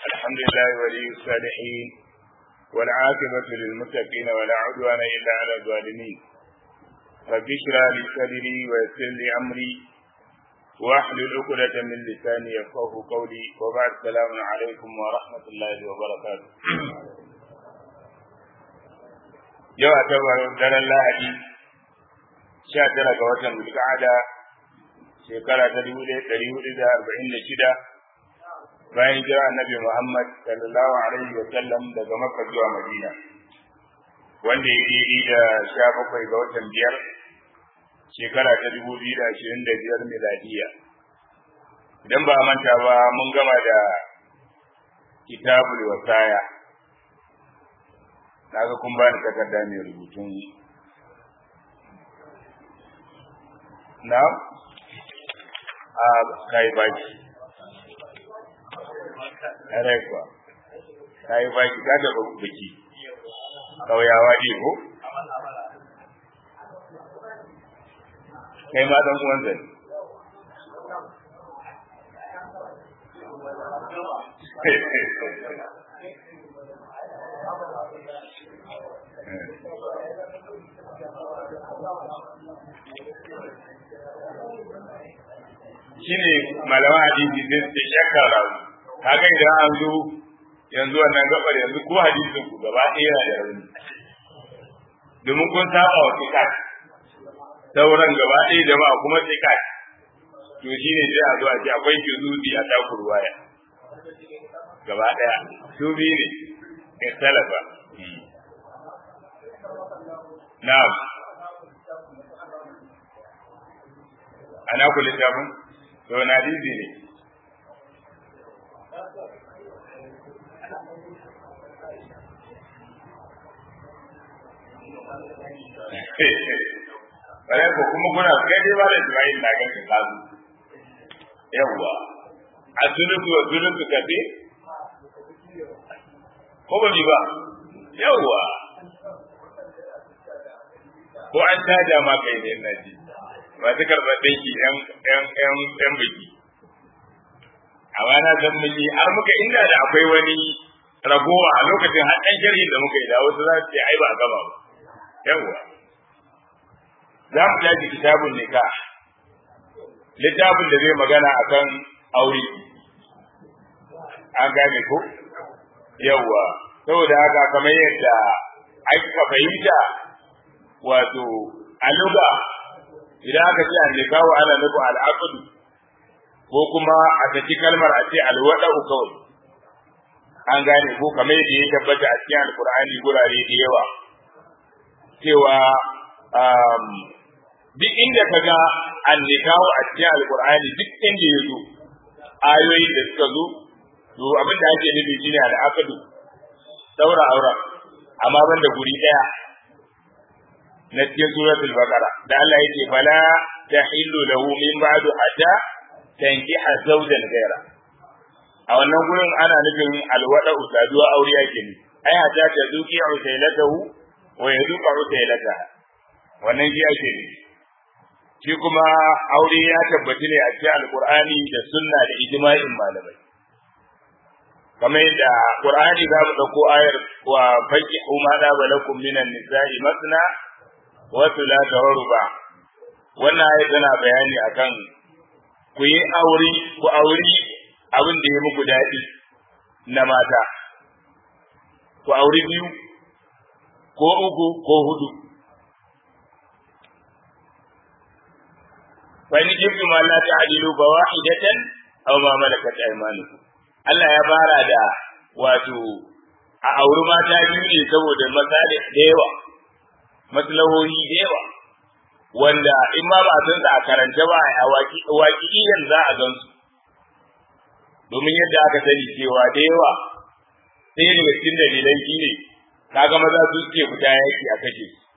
الحمد لله ولي الصالحين والعاقبة للمتقين ولا عدوان إلا على الظالمين رب اشرح لي صدري ويسر لي أمري واحلل عقدة من لساني يفقه قولي وبعد السلام عليكم ورحمة الله وبركاته yau a tabar daren lahadi sha tara ga watan zulqa'ada shekara ta dubu ɗaya ɗari hudu da arba'in da shida bayan jira annabi muhammad sallallahu alaihi wa sallam daga makka zuwa madina wanda ya daidai da sha bakwai ga watan biyar shekara ta dubu biyu da ashirin da biyar miladiya idan ba a manta ba mun gama da kitabul wasaya naga kun bani takarda mai rubutun na a kai baki ƙarai kuwa kai baki ka da baki ƙauyawa ne ko kai ma dan uwan zai shine malaman hadisi sai su shakka rawu kaga idan an zo yanzu wannan gabar yanzu ko hadisin ku gaba ɗaya yana da rauni domin kun saba wa tikat sauran gaba ɗaya jama'a kuma tikat to shine sai a zo a ce akwai juzuzi a takur waya gaba ɗaya su biyu ne in salafa na'am ana ku littafin to na dizi ne Bare ko kuma kuna kai dai ba da Ismail na ganin kazu. Yawwa. A sunutu wa sunutu kafe? Ko ba ba? Yawwa. Ko an taja ma kai ne na ji. masu karɓar ɗinki ‘yan biki. Amma na san mun yi har muka inda da akwai wani ragowa a lokacin har ɗan sharhin da muka yi da wasu za su ce ai ba a gama ba. Yawwa. Za mu tashi kitabun nika. Littafin da zai magana a kan aure. An gane ko? Yawwa. Saboda haka kamar yadda aka fahimta wato a luga idan aka ce annikahu ana nufin al'aqdu ko kuma a saki kalmar a ce alwada'u kawai an gane ko kamar yadda ya tabbata a cikin alkur'ani gurare da yawa cewa duk inda ka ga annikahu a cikin alkur'ani duk inda ya zo ayoyin da suka zo to abin da ake nufi shine al'aqdu daura aura amma banda guri daya na cikin suratul baqara da Allah yake fala tahillu lahu min ba'du hatta tankiha zawjan ghaira a wannan gurin ana nufin alwada usaduwa aure yake ne ai hatta ta zuki usailatahu wa yazuqa usailataha wannan shi ake ne shi kuma aure ya tabbata ne a cikin alqur'ani da sunna da ijma'in malamai kamar yadda qur'ani za mu dauko ayar wa faqihu ma da balakum minan nisa'i masna wasu la tawaru ba wannan ayi tana bayani akan ku yi aure ku auri abin da ya muku daɗi na mata ku auri biyu ko uku ko hudu fa in jibtu ma la ta'dilu ba wahidatan aw ma malakat aymanukum Allah ya fara da wato a auri mata biyu ne saboda masalih da yawa maslahohi da yawa wanda in ma ba san a karanta ba a waƙi'iyan za a gan su domin yadda aka sani cewa da yawa sai daga cikin dalilan shi ne kaga maza su suke fita yaki a kashe su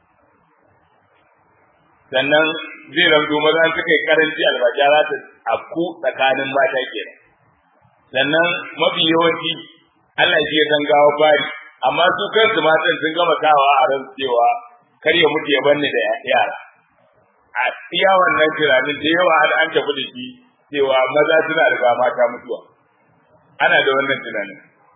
sannan zai ramdo maza suka yi karanci albaja za ta afku tsakanin mata kenan sannan mafi yawanci Allah shi ya san gawa fari amma su kansu matan sun gama sawa a ran cewa kar ya mutu ya banni da yara a iya wannan tunanin da yawa har an tafi da shi cewa maza suna riga mata mutuwa ana da wannan tunanin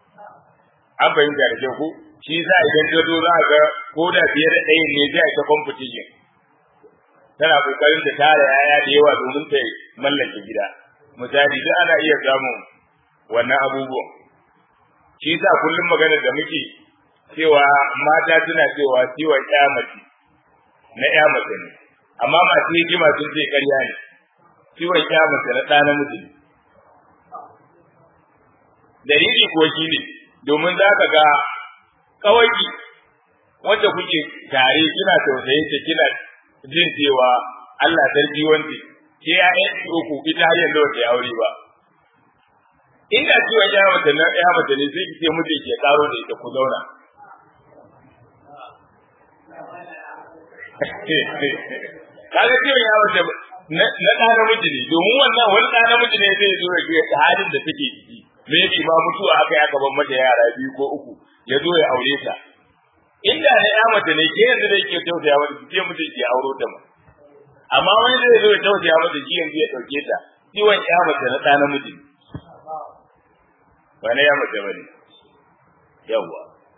an fahimta da kyau ko shi sa idan ta zo za ga ko da fiye da ɗayan ne zai ta competition tana kokarin ta tara yaya da yawa domin ta mallake gida misali duk ana iya samun wannan abubuwan shi sa kullum maganar da muke cewa mata suna cewa ciwon ƴa mace na ƴa mace ne amma masu hikima sun ce ƙarya ne ciwon ƴa mace na ɗa namiji ne dalili kuwa shi ne domin za ka ga kawai wanda kuke tare kina tausayin ta kina jin cewa Allah sarki wanda ke ya yi uku ita har yanzu wata aure ba inda ciwon ya mace na ya mace ne sai kike mutu ke karo da ita ku zauna kaga ciwon ya mace na ɗa namiji ne domin wannan wani ɗa namiji ne zai zo ya ga halin da take ciki me yake ba mutuwa aka ya gaban mata yara biyu ko uku ya zo ya aure ta inda na ya mace ne ke yanzu da yake tausaya mata ke mutum ke auro ta ma amma wani zai zo ya tausaya mata shi yanzu ya dauke ta ciwon ya mace na ɗa namiji ba na ya mace ba ne yawwa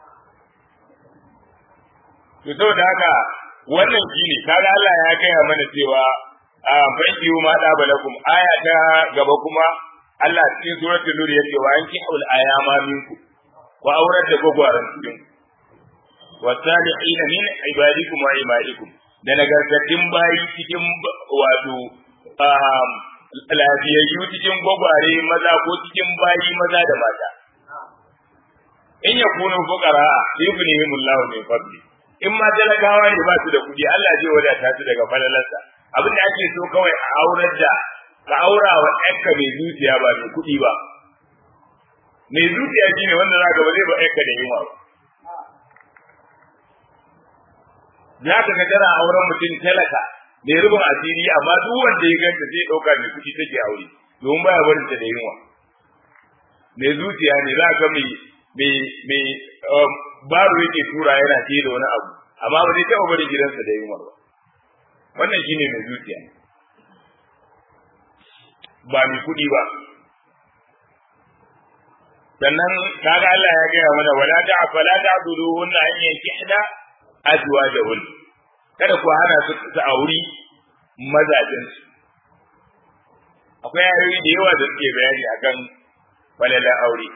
to saboda haka wannan shi ne kaga Allah ya gaya mana cewa a banki ma da balakum aya ta gaba kuma Allah cikin suratul nur yace wa anki haul ayama minku wa aurat da gogwaran cikin wasalihin min ibadikum wa imaikum da nagartattun bayi cikin wato lafiyayyu cikin gwagware maza ko cikin bayi maza da mata in ya kunu fuqara yughnihim Allah min fadli in ma talakawa ne ba su da kudi Allah zai wadata su daga falalarsa abin da ake so kawai a aurar da ka aura wa ɗanka mai zuciya ba mai kuɗi ba mai zuciya shine wanda za ka ba zai ba ɗanka da yunwa ba za ka ga tana auren mutum talaka mai rubin asiri amma duk wanda ya ganta zai ɗauka mai kuɗi take aure domin baya barin ta da yunwa mai zuciya ne za ka mai mai mai baro yake tura yana ce da wani abu amma ba zai taɓa barin gidansa da yunwa ba wannan shine mai zuciya ba mai kuɗi ba sannan kaga Allah ya gaya mana wala ta fala ta'buduhunna an yankihna azwajahun kada ku hana su su auri mazajin su akwai ayoyi da yawa da suke bayani akan falala aure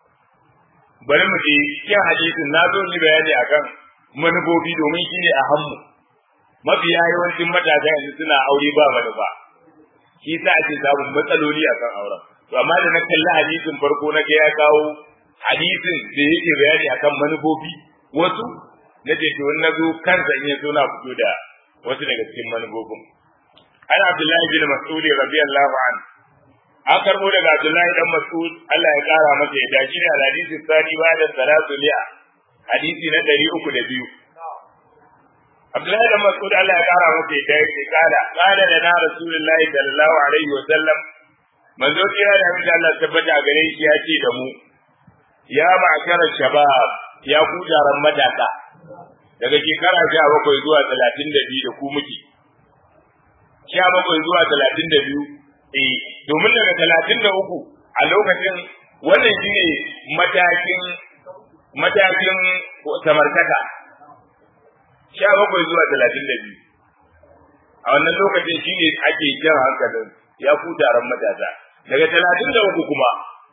bari mu ji cikin hadisin na zo ni bayani akan manufofi domin shine a hammu mafiya yawancin matasa yanzu suna aure ba manufa shi sa ake samun matsaloli akan auren to amma da na kalli hadisin farko na ga ya kawo hadisin da yake bayani akan manufofi wasu na ce to na zo kansa in ya zo na fito da wasu daga cikin manufofin an abdullahi bin mas'ud radiyallahu anhu an karbo daga abdullahi dan mas'ud Allah ya kara masa yadda shi ne hadisi sani ba da salatu liya hadisi na ɗari uku da biyu Abdullahi dan Mas'ud Allah ya kara masa yadda yake kala kala da na Rasulullahi sallallahu alaihi wa sallam manzo kira da mutum Allah tabbata a gare shi ya ce da mu ya ma'ashara shabab ya ku jaran matasa daga shekara sha bakwai zuwa talatin da biyu da ku muke sha bakwai zuwa talatin da biyu eh domin daga talatin da uku a lokacin wannan shine matakin matakin samartaka sha bakwai zuwa talatin da biyu a wannan lokacin shine ake jan hankalin ya ku taron matasa daga talatin da uku kuma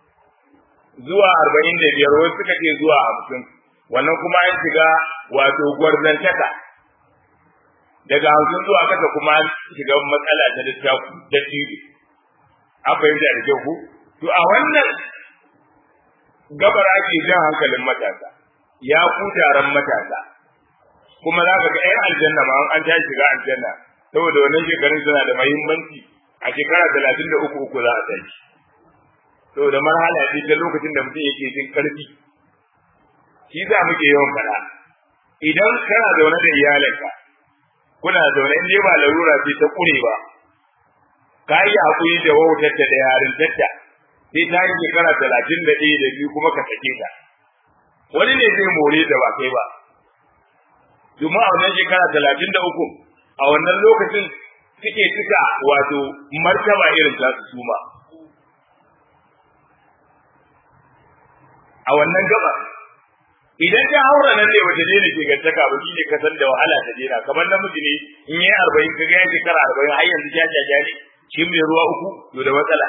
zuwa arba'in da biyar wasu suka ce zuwa hamsin wannan kuma an shiga wato gwarzantaka daga hamsin zuwa kasa kuma an shiga matsala ta littafi da tiri an fahimta da kyau ku to a wannan gabar ake jan hankalin matasa ya ku taron matasa kuma za ka ga ‘yan aljanna ma an ta shiga aljanna saboda wannan shekarun suna da mahimmanci a shekara talatin da uku uku za a tashi saboda marhala ce ta lokacin da mutum yake jin karfi shi za muke yawan faɗa idan kana zaune da iyalinka kuna zaune in dai ba larura ce ta ƙure ba ka yi haƙuri da wautarta da yarintarta sai ta yi shekara talatin da ɗaya da biyu kuma ka sake ta wani ne zai more da ba kai ba domin a wannan shekara talatin da uku a wannan lokacin suke cika wato martaba irin ta su suma a wannan gaba idan ta haura nan ne wata daina ke gantaka ba shi ne ka san da wahala ta daina kamar namiji ne in yi arba'in ka ga ya shekara arba'in har yanzu ja ja ja ne shi mai ruwa uku to da matsala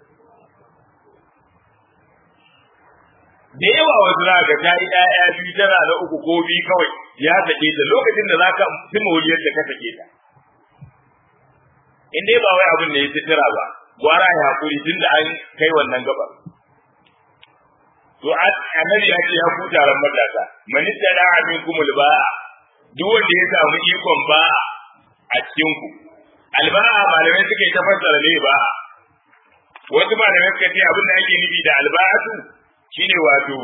da yawa wasu za ka ta yi ɗaya biyu tana da uku ko biyu kawai ya sake ta lokacin da za ka fi mawuliyar da ka sake ta in dai ba wai abin da ya fitira ba gwara ya hakuri tun da an kai wannan gabar to annabi ya ce ya ku taron matasa man tada amin kumul ba'a duk wanda ya samu ikon ba'a a cikin ku alba'a malamai suka yi ta fassara ne ba'a wasu malamai suka ce abin da ake nufi da alba'atu shine wato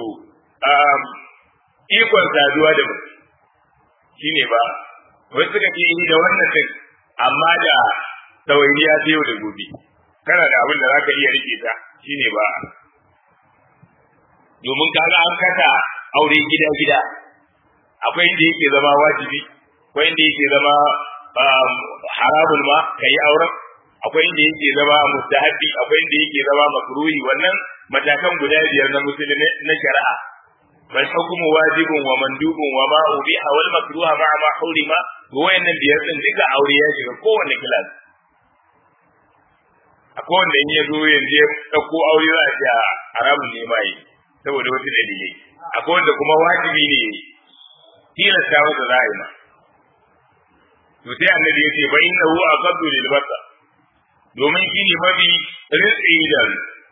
ikon saduwa da mutum shine ba wasu suka ce da wannan din amma da ɗawainiya ta yau da gobe kana da abin da za ka iya rike ta shine ba domin kaga an kasa aure gida gida akwai inda yake zama wajibi akwai inda yake zama haramun ma ka yi auren akwai inda yake zama mustahabi akwai inda yake zama makruhi wannan matakan guda biyar na musulmi na shari'a bal hukmu wajibun wa mandubun wa ma ubiha wal makruha ma ma hurima wayannan biyar din duka aure ya shiga kowanne kilas akwai wanda in ya zo yanzu ya ɗauko aure za a ce haramun ne ma yi saboda wasu dalilai akwai wanda kuma wajibi ne tilasta masa za a yi ma to sai annabi ya ce fa innahu aqaddu lil basar domin shi ne mafi rinsi da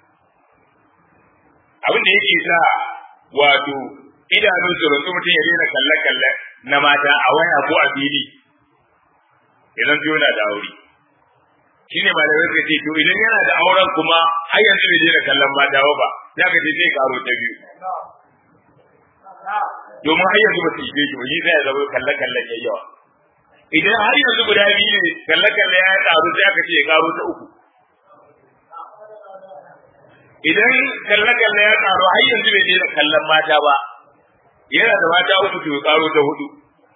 abin da yake sa wato idanu su rantsu mutum ya daina kalle-kalle na mata a waya ko a fili idan su yana da aure shi ne malamai suka ce to idan yana da auren kuma har yanzu bai daina kallon mata ba za ka ce zai karo ta biyu domin har yanzu ba su ishe shi ba shi zai zama kalle-kalle ya yawa idan har yanzu guda biyu ne kalle-kalle ya karu sai aka ce ya karo ta uku idan kalle-kalle ya karu har yanzu bai daina kallon mata ba yana da mata uku to ya karo ta hudu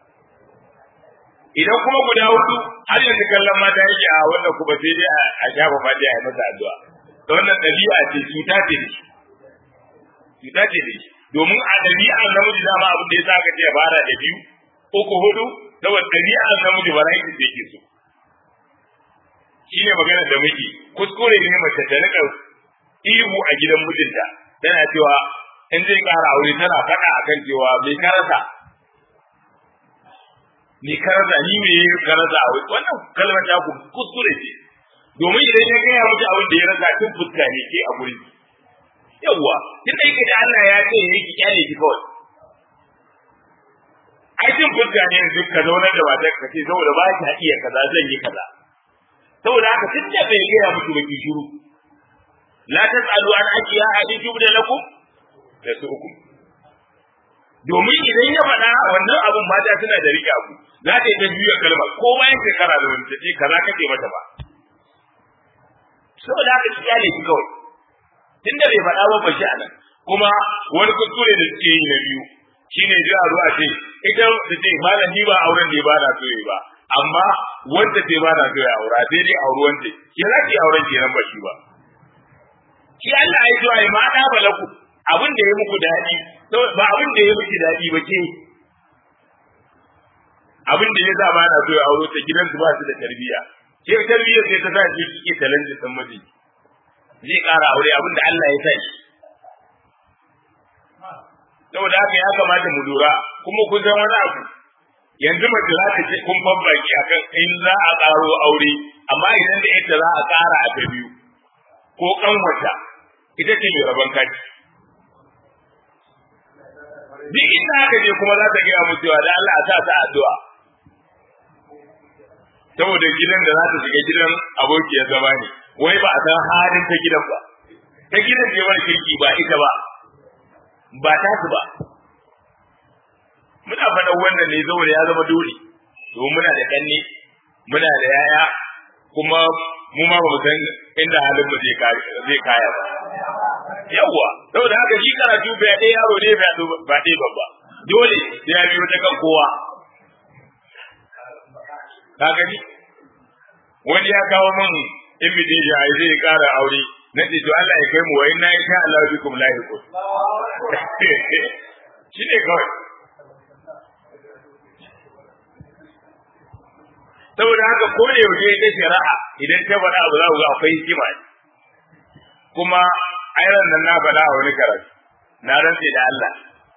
idan kuma guda hudu har yanzu kallon mata yake a wannan kuma sai dai a shafa mata ya yi masa addu'a da wannan ɗabi'a ce cuta ce da shi cuta ce da shi domin a ɗabi'ar namiji dama abin da ya sa aka ce ya fara da biyu uku hudu saboda ɗabi'ar namiji ba rai da yake so shine maganar da muke kuskure ne mace ta rika ihu a gidan mijinta tana cewa in zai ƙara aure tana faɗa akan cewa bai karasa ni karasa ni me ya karasa a wai wannan kalmar ta ku kuskure ce domin idan ya gaya miki abin da ya rasa tun fuska ne ke a gurin yawwa tun da yake da Allah ya ce ya ki kyale ki kawai ai tun fuska ne yanzu ka zaunar da matar ka ce saboda ba ta iya kaza zan yi kaza saboda haka tun da bai gaya miki ba ki shiru la tasalu an ajiya a in jubda lakum da su uku domin idan ya faɗa wannan abun mata suna da riƙe abu za ta yi ta juya kalma ko bayan shekara da wani ce kaza kake mata ba saboda haka ki kyale ki kawai tunda bai faɗa ba bashi a nan kuma wani kuskure da suke yi na biyu shine ji a zuwa ce ita ta ce malam ni ba auren ne ba na so yi ba amma wanda ce ba na so ya aura sai dai auri wanda ke za ki auren kenan ba shi ba shi Allah ya zuwa ma da balaku abin da ya muku daɗi ba abin da ya miki daɗi ba ke abin da ya sa ba na so ya auro ta gidansu ba su da tarbiyya ke tarbiyyar sai ta sa ki kike talentin din miji zai ƙara aure abin da Allah ya sa shi saboda haka ya kamata mu lura kuma kun san wani abu yanzu mace za ta ce kun babbaki akan in za a ƙaro aure amma idan da ita za a ƙara a ta biyu ko kanwata ita ce mai rabon kaci duk inda haka je kuma za ta gaya mu cewa da Allah a sa ta addu'a saboda gidan da za ta shiga gidan abokiyar zama ne wai ba a san halin ta gidan ba ta gidan ce wani kirki ba ita ba ba ta su ba muna faɗan wannan ne saboda ya zama dole domin muna da ƙanne muna da yaya kuma mu ma ba mu san inda halin mu zai kaya ba yawwa saboda haka shi karatu bai ɗaya yaro ne bai ba ɗaya babba dole sai ya biyo ta kan kowa ka gani wani ya kawo min invitation ai zai ƙara aure na ce to Allah ya kai mu wa inna insha Allah bikum lahiqun shi ne kawai saboda haka ko da yaushe ita shari'a idan ta faɗa abu za ku ga akwai hikima ne kuma ayran nan na faɗa a wani karatu na rantse da Allah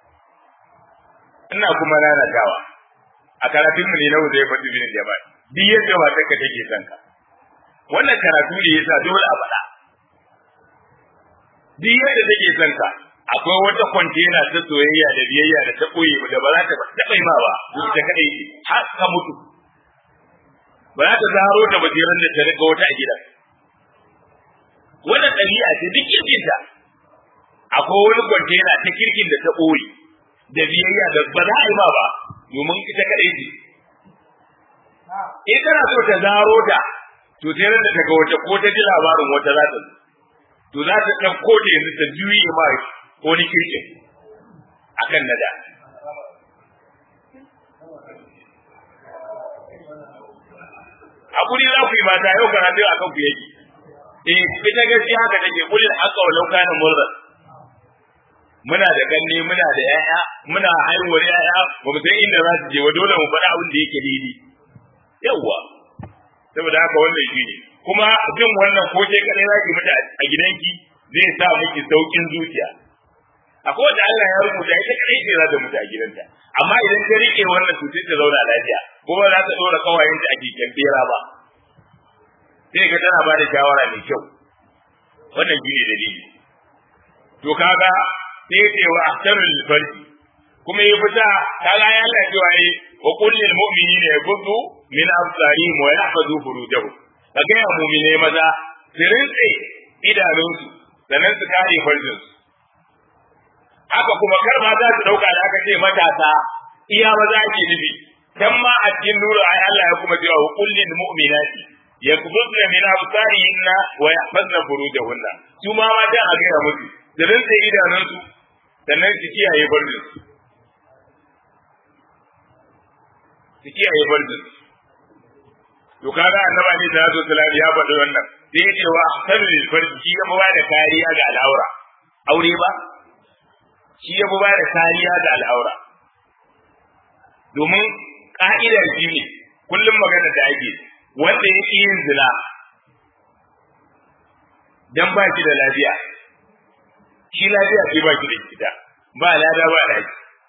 ina kuma nanatawa a karatun mu ne na wuce fatu bin jama'a duk yadda matar ka take son ka wannan karatu ne yasa dole a faɗa duk yadda take son ka akwai wata kwantena ta soyayya da biyayya da ta koyi da ba za ta taɓa yi ma ba ita kadai har ka mutu ba za ta zaro da basiran da ta riga wata a gidan wannan ɗabi'a ce duk kirkinta akwai wani kwantena ta kirkin da ta ɓoye da biyayya da ba za a yi ma ba domin ita kaɗai ce in kana so ta zaro ta to sai da ta ga wata ko ta ji labarin wata za ta to za ta ɗauko ta yanzu ta juye ma wani kirkin akan nada hakuri za ku yi mata yau karatu a kan ku yake eh ita gaskiya haka take kulil haqqa wa law kana murra muna da ganne muna da yaya muna haihuwar yaya ba mu san inda za su je wa dole mu faɗa abin da yake daidai yawwa saboda haka wannan shi ne kuma jin wannan ko ke kadai zaki mutu a gidanki zai sa miki saukin zuciya akwai wanda Allah ya rubuta ita kadai ce za ta mutu a gidanta amma idan ta rike wannan cutar ta zauna lafiya ko ba za ta dora kawayenta a keken bera ba sai ka tana ba da shawara mai kyau wannan shi ne dalili to kaga sai ya ce wa ahsanul farji kuma ya fita kaga ya Allah cewa yi wa qul lil mu'minina yaghuddu min absarihim wa yahfazu furujahum kaga ya mu'mine maza su rinse idanunsu sannan su kare farjinsu haka kuma kar ma za su dauka da aka ce matasa iya maza ake nufi dan ma a cikin nuru ai Allah ya kuma cewa qul lil mu'minati yakbudna min absarihinna wa yahfazna furujahunna su ma mata a ga musu da rinse idanunsu sannan su kiyaye farjinsu su kiyaye farjinsu to kaga annaba ne da yazo sallallahu ya faɗi wannan sai ya ce wa ahsanu lil farji shi ya ba da kariya ga al'aura aure ba shi ya ba da kariya ga al'aura domin ka'idar shi ne kullum magana da ake wanda ya ƙi yin zina dan ba shi da lafiya shi lafiya ce ba shi da ita ba lada ba laki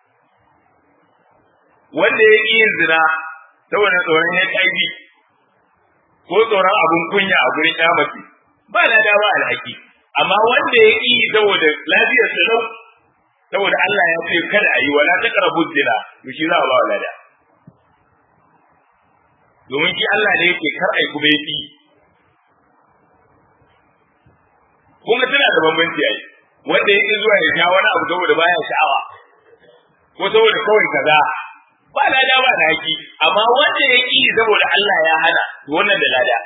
wanda ya ƙi yin zina saboda tsoron ya ƙaibi ko tsoron abun kunya a gurin ya mace ba lada ba alhaki amma wanda ya ƙi saboda lafiyar sa lau saboda Allah ya ce kada a yi wala ta karabu zina to shi za a ba lada domin shi Allah ne yake kar ai kuma yaki kun ga tana da bambanci ai wanda yake zuwa ya sha wani abu saboda baya sha'awa ko saboda kawai kaza ba lada ba da haki amma wanda ya ki saboda Allah ya hana to wannan da lada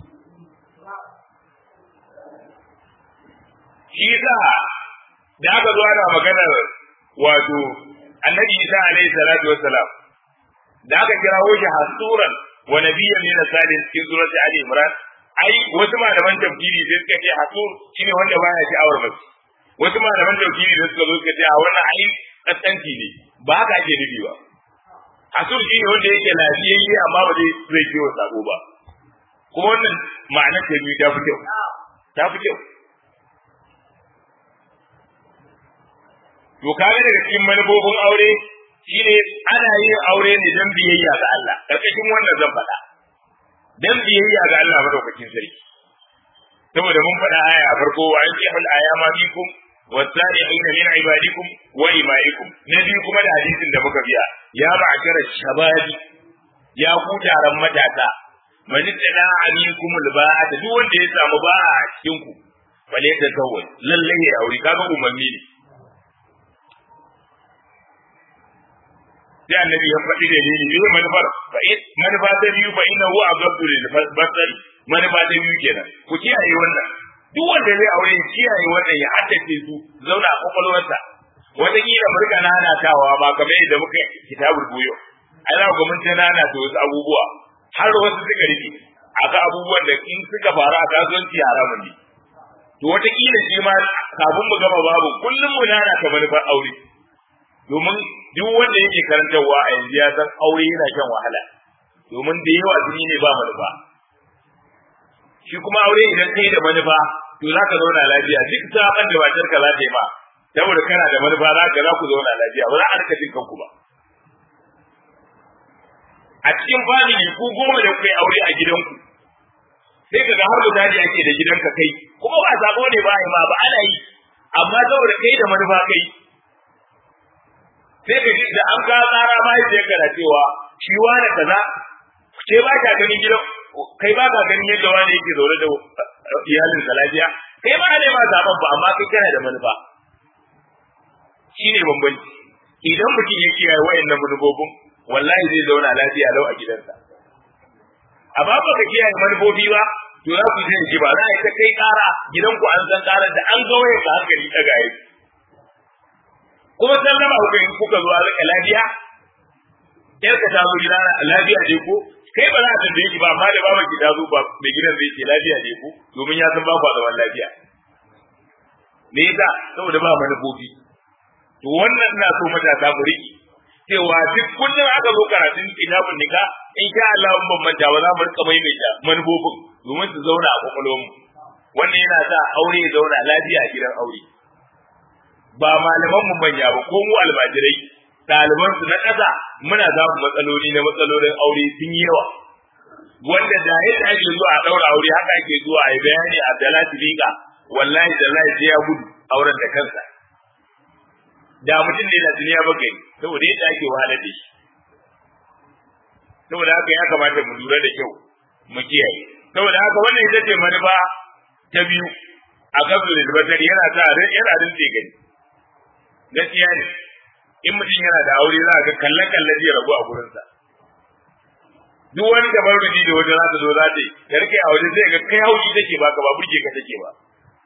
shi yasa da aka zo ana maganar wato annabi Isa alaihi salatu wassalam da aka kirawo shi hasuran wa nabiyyan min salih cikin surati ali imran ai wasu malaman tafsiri sai suka ce hasur shine wanda baya sha'awar mace wasu malaman tafsiri da suka zo suka ce a wannan ai kaskanci ne ba haka ake nufi ba hasur shine wanda yake lafiyayye amma ba zai zai ciwo sabo ba kuma wannan ma'anar ta biyu ta fi kyau ta fi kyau to kaga daga cikin manufofin aure shine ana yin aure ne don biyayya ga Allah karkashin wannan zan faɗa don biyayya ga Allah madaukakin sarki saboda mun faɗa aya a farko wa ayyuhal ayama bikum والسائحين من عبادكم وإمائكم نبي كما da hadisin da muka biya ya ma'ashara shababi ya ku taron matasa man tsana aminkum alba'a duk wanda ya samu ba'a a cikin ku fale ta kawai lalle ya aure kaga umarni ne sai annabi ya faɗi da dalili ne manufar fa manufa ta biyu fa inna huwa abdu lil basari manufa ta biyu kenan ku kiyaye wannan duk wanda zai aure kiyaye wannan ya haddace su zauna a kwakwalwarsa wataƙila mu rika nanatawa ba kamar yadda muka kitabul buyo ai za ku mun ta nanata wasu abubuwa har wasu suka rike aka abubuwan da in suka faru a kasuwanci haramun ne to wataƙila shi ma kafin mu gama babu kullum mu nanata manufar aure domin duk wanda yake karantarwa a yanzu ya san aure yana shan wahala domin da yawa sun yi ne ba manufa shi kuma aure idan kai da manufa to za ka zauna lafiya duk saban da matar ka za ta yi ma saboda kana da manufa za ka za ku zauna lafiya ba za a rika jin kanku ba a cikin family ku goma da kai aure a gidanku sai ka ga har misali ake da gidanka kai kuma ba sako ne ba ma ba ana yi amma saboda kai da manufa kai sai ka ji da an ka tsara ma sai ka da cewa shi wani kaza ce ba ka ganin gidan kai ba ka ganin yadda wani yake zaune da iyalin sa lafiya kai ba ne ma zaben ba amma kai kana da manufa shine bambanci idan mutum ya kiyaye wayannan manufofin wallahi zai zauna lafiya lau a gidansa amma ba ka kiyaye manufofi ba to za ku je ji ba za a yi ta kai kara gidanku an san karar da an ga wayar ka hankali ta gaye kuma san gama ku in kuka zo a rika lafiya yar ka ta zo gida lafiya ne ko kai ba za a tambaye ki ba amma da baban ki ta zo ba mai gidan zai ce lafiya ne ko domin ya san ba ku zaman lafiya me yasa saboda ba manufofi to wannan ina so matasa mu riki cewa duk kullum aka zo karatun kitabun nika in sha Allah mun bambanta ba za mu rika maimaita manufofin domin su zauna a kwakwalwarmu wannan yana sa aure ya zauna lafiya a gidan aure ba malaman mu manya ba ko mu almajirai ɗaliban su na ƙasa muna samun matsaloli na matsalolin aure sun yi yawa wanda da yadda ake zuwa a ɗaura aure haka ake zuwa a yi bayani a dalati liƙa wallahi da sai ya gudu auren da kansa da mutum ne da duniya ba gani saboda yadda ake wahalar da shi saboda haka ya kamata mu lura da kyau mu kiyaye saboda haka wannan ita ce manufa ta biyu a kasu da basari yana sa yana rinse gani gaskiya ne in mutum yana da aure za ga kalle kalle zai rabu a gurinsa duk wani gaban ruji da wata za ta zo za ta yi da rike a waje zai ga kai haushi take baka ba burge ka take ba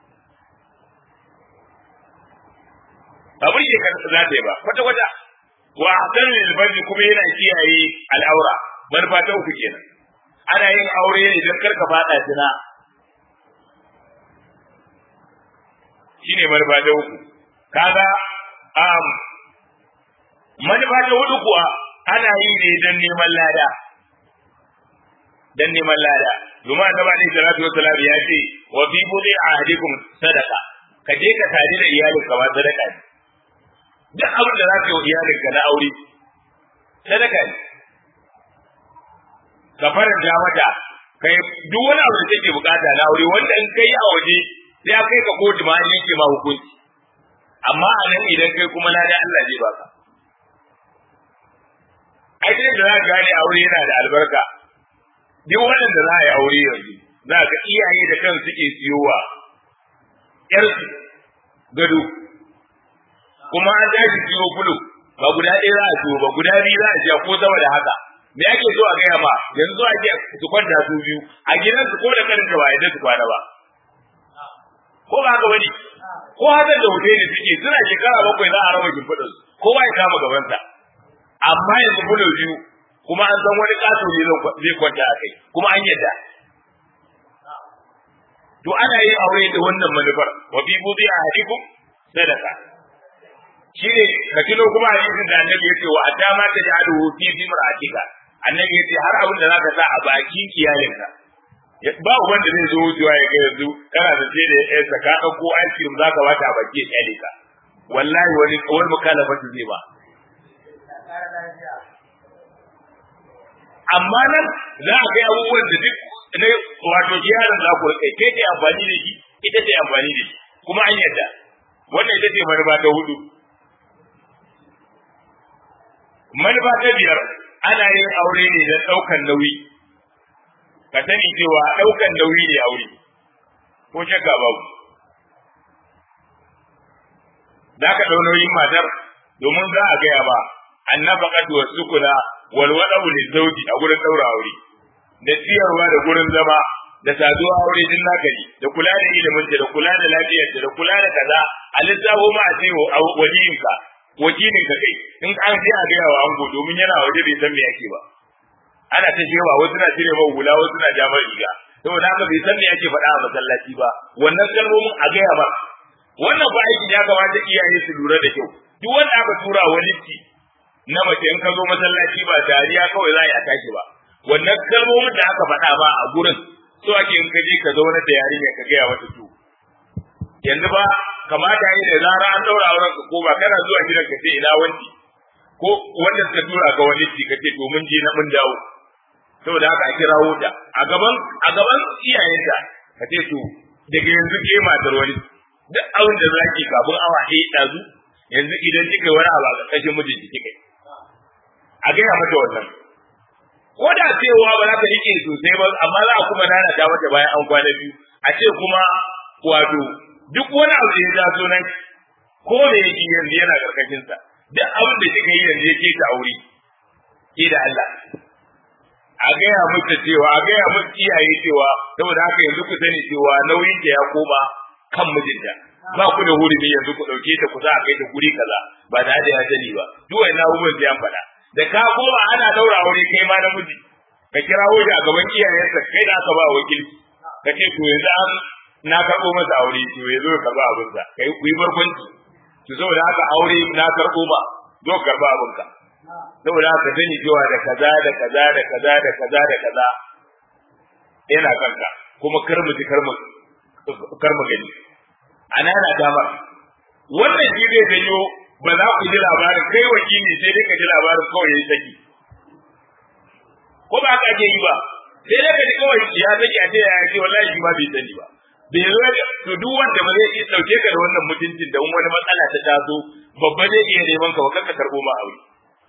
ba burge ka za ta yi ba kwata kwata wa hasan lil kuma yana kiyaye al'aura manufa ta uku kenan ana yin aure ne don karka fada zina shine manufa ta uku kaga um, manufa ta hudu kuwa ana yi ne don neman lada don neman lada domin annabi alaihi salatu wassalam ya ce wa fi budi ahadikum sadaqa ka je ka tare da iyalinka ba sadaka ne duk abin da za ka yi wa iyalinka na aure sadaka ne ka faranta mata kai duk wani abu da take bukata na aure wanda in kai a waje sai ya kai ka kotu ma an yanke ma hukunci amma a nan idan kai kuma na da Allah zai baka ai da za ka gane aure yana da albarka duk wannan da za a yi aure yanzu za ka iyaye da kan suke siyowa yarsu gado kuma an tashi siyo bulu ba guda ɗaya za a siyo ba guda biyu za a siya ko sama da haka me ake so a gaya ma yanzu ake su kwanta su biyu a gidansu ko da kanin ba yadda su kwana ba ko ba haka bane ko hadar da hotel suke suna shekara bakwai za a raba shimfiɗin kowa ya kama gabansa amma yanzu bulo biyu kuma an san wani ƙato ne zai kwanta a kai kuma an yadda to ana yin aure da wannan manufar wa fi budi ahadikum sadaka shine ka kilo kuma hadisin da annabi yace wa adama ta ja'aluhu fi bimra'atika annabi yace har abin da zaka sa a bakin iyalinka ba wanda zai zo wucewa ya ga yanzu kana da sai da ya saka dauko ice cream zaka bata a baki iyali ka wallahi wani wani mukalafatu zai ba amma nan za a kai abubuwan da duk na wato yaron za ku kai kai ke amfani da shi ita ce amfani da shi kuma an yadda wannan ita ce manufa ta hudu manufa ta biyar ana yin aure ne don ɗaukan nauyi ka sani cewa ɗaukan nauyi ne aure ko shakka babu za ka ɗau nauyin matar domin za a gaya ba annafaqatu wasukuna wal wada'u lizawji a gurin daura aure da ciyarwa da gurin zama da saduwa aure din naka ne da kula da ilimin da kula da lafiyar da kula da kaza a lissafo ma a ce waliyinka wakilinka kai in an je a gaya wa ango domin yana waje bai san me yake ba ana ta shewa wasu na cire mai hula wasu na jamar riga saboda haka bai san me yake faɗa a masallaci ba wannan kalmomin a gaya ba wannan ba aikin ya kamata iyaye su lura da kyau duk wanda aka tura wani ci na mace in ka zo masallaci ba dariya kawai za a tashi ba wannan kalmomin da aka faɗa ba a gurin so ake in ka je ka zauna da yarinya ka gaya mata to yanzu ba kamata yi da zara an daura auren ka ko ba kana zuwa gidan ka ce ina wanti ko wanda suka tura ka wani ci ka ce to mun je na mun dawo saboda haka a kirawo ta a gaban a gaban iyayenta ka ce to daga yanzu ke matar wani duk abin da zaki kafin awa ɗaya ɗazu yanzu idan kika wani abu a ƙarƙashin mijinki kika a gaya mata wannan ko da cewa ba za ta rike sosai ba amma za a kuma nana ta mata bayan an kwana biyu a ce kuma wato duk wani abu da ya taso nan ko da yake yanzu yana karkashin sa duk abin da kika yi yanzu yake ta aure ke da Allah a gaya mata cewa a gaya mata iyaye cewa saboda haka yanzu ku sani cewa nauyin ta ya koma kan mijinta ba ku da hurumi yanzu ku dauke ta ku za a kai ta guri kaza ba da da ya sani ba duk wannan abubuwan sai an faɗa da ka koma ana daura aure kai ma namiji ka kirawo shi a gaban iyayensa kai da aka ba wakilci ka ce to yanzu an na karɓo masa aure to ya zo ya karɓa abinsa kai ku yi barkwanci to saboda haka aure na karɓo ba zo karɓa abinka saboda haka sani cewa da kaza da kaza da kaza da kaza da kaza yana kanka kuma kar mu ji kar mu kar mu gani ana na dama wannan shi zai janyo ba za ku ji labarin kai wakili sai dai ka ji labarin kawai ya saki ko ba haka ake yi ba sai dai ka ji kawai ya saki a ce ya ce wallahi shi ma bai sani ba bai zo to duk wanda ba zai iya dauke ka da wannan mutuncin da wani matsala ta taso babba zai iya neman ka ba ka karbo ma aure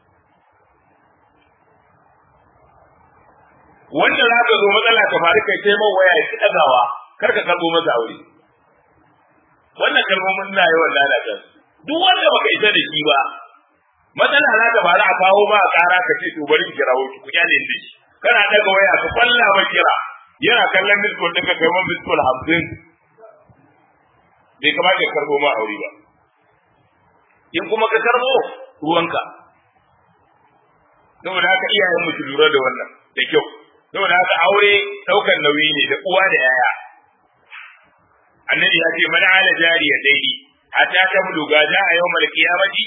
wanda za ka zo matsala ta faru kai sai man waya ki dagawa kar ka karbo masa aure wannan kalmomin na yawan lalata duk wanda baka isa da shi ba matsala za ta faru a kawo ba a kara ka ce to bari ki kirawo ki ku kyale shi kana daga waya ka kwalla ba kira yana kallon miskol ɗin ka kai man miskol hamsin bai kamata ka karbo ma aure ba in kuma ka karbo ruwanka saboda haka iyayen mu su lura da wannan da kyau saboda haka aure ɗaukar nauyi ne da uwa da yaya annabi ya ce man ala jariya daidai hatta ta buluga za a yau malkiyamati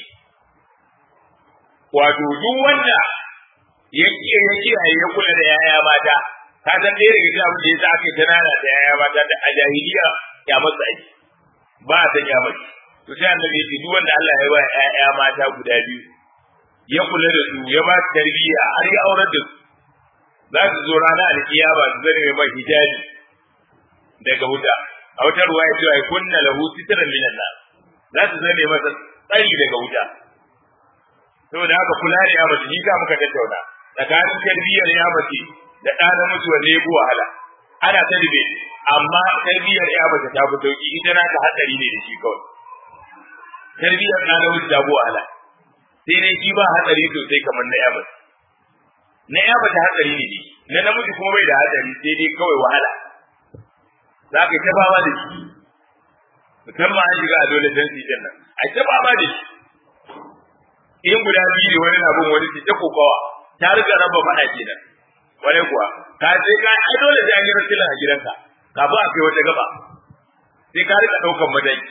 wato duk wanda ya kiyaye ya kula da yaya mata ka san ɗaya daga cikin abin da ya sa aka yi tanana da yaya mata da a jahiliya ya masa aiki ba a san ya mace to sai annabi ya ce duk wanda Allah ya ba yaya mata guda biyu ya kula da su ya ba su tarbiyya har ya aurar da su za su zo rana alkiyama su zane mai hijabi daga wuta a wata ruwa ya ce ai kunna lahu sitran minan nar za su zane masa tsari daga wuta saboda haka kula da ya mace shi ka muka tattauna tsakanin tarbiyyar ya mace da ɗa namiji wanda ya fi wahala ana ta dube amma tarbiyyar ya mace ta fi sauki ita na ta hatsari ne da shi kawai tarbiyyar ɗa namiji ta fi wahala sai dai shi ba hatsari sosai kamar na ya mace na ya mace hatsari ne na namiji kuma bai da hatsari sai dai kawai wahala za ka yi ta fama da shi musamman an shiga a dole dan sijan nan a ta fama da shi in guda biyu ne wani na bin wani ce ta kokawa ta riga raba faɗa kenan wani kuwa ka sai ka ai dole sai an yi rasulun a gidanka kafin a kai wata gaba sai ka rika ɗaukan madai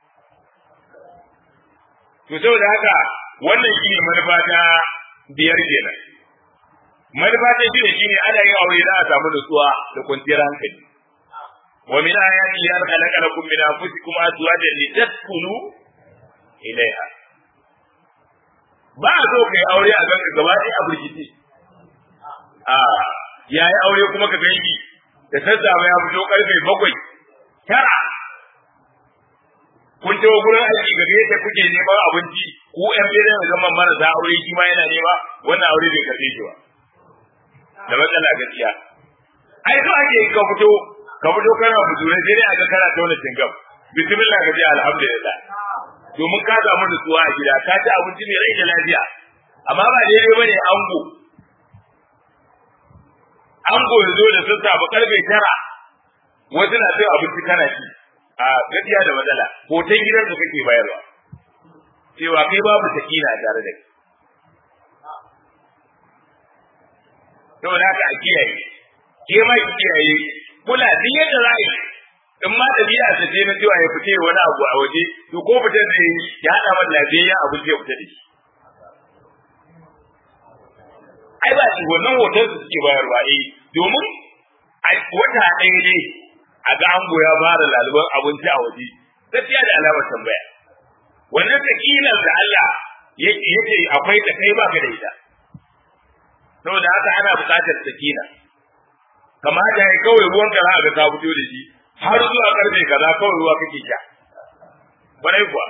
to saboda haka wannan shi ne manufa ta biyar kenan manufa ta shi ne shi ne ana yin aure za a samu nutsuwa da kwanciyar hankali wa min ayati ya khalaqa lakum min anfusikum azwajan litaskunu ilaiha ba a so kai aure a ganka gaba ɗaya a burkice a yayi aure kuma ka ganki da sassafe ya fito karfe bakwai tara kun tawo gurin aiki ga yadda kuke neman abinci ku ƴan gidan da zaman marasa aure shi ma yana nema wannan aure bai karɓe shi ba da matsala gaskiya ai so ake ka fito ka fito kana fitore sai dai aka kana tauna cingam bismillah ka ce alhamdulillah domin ka samu nutsuwa a gida ka ci abinci mai rai da lafiya amma ba daidai bane ango ango ya zo da sassafe karfe tara wasu na cin abinci kana ci a gaskiya da matsala hoton gidan da kake bayarwa cewa kai babu sakina tare da kai saboda haka a kiyaye ke ma ki kiyaye kula duk yadda za yi in ma ɗabi'a ta ce na cewa ya fita wani abu a waje to ko fita da ya haɗa man lafiyayyen abin zai fita da shi ai ba shi wannan hoton su suke bayarwa eh domin a wata ɗaya ne a ga ango ya fara laluban abinci a waje gaskiya da alamar tambaya wannan sakinar da Allah yake akwai ta kai baka da ita saboda haka ana buƙatar sakina kamata ya kawai ruwan ka za ga ka fito da shi har zuwa karfe kaza kawai ruwa kake sha kwarai kuwa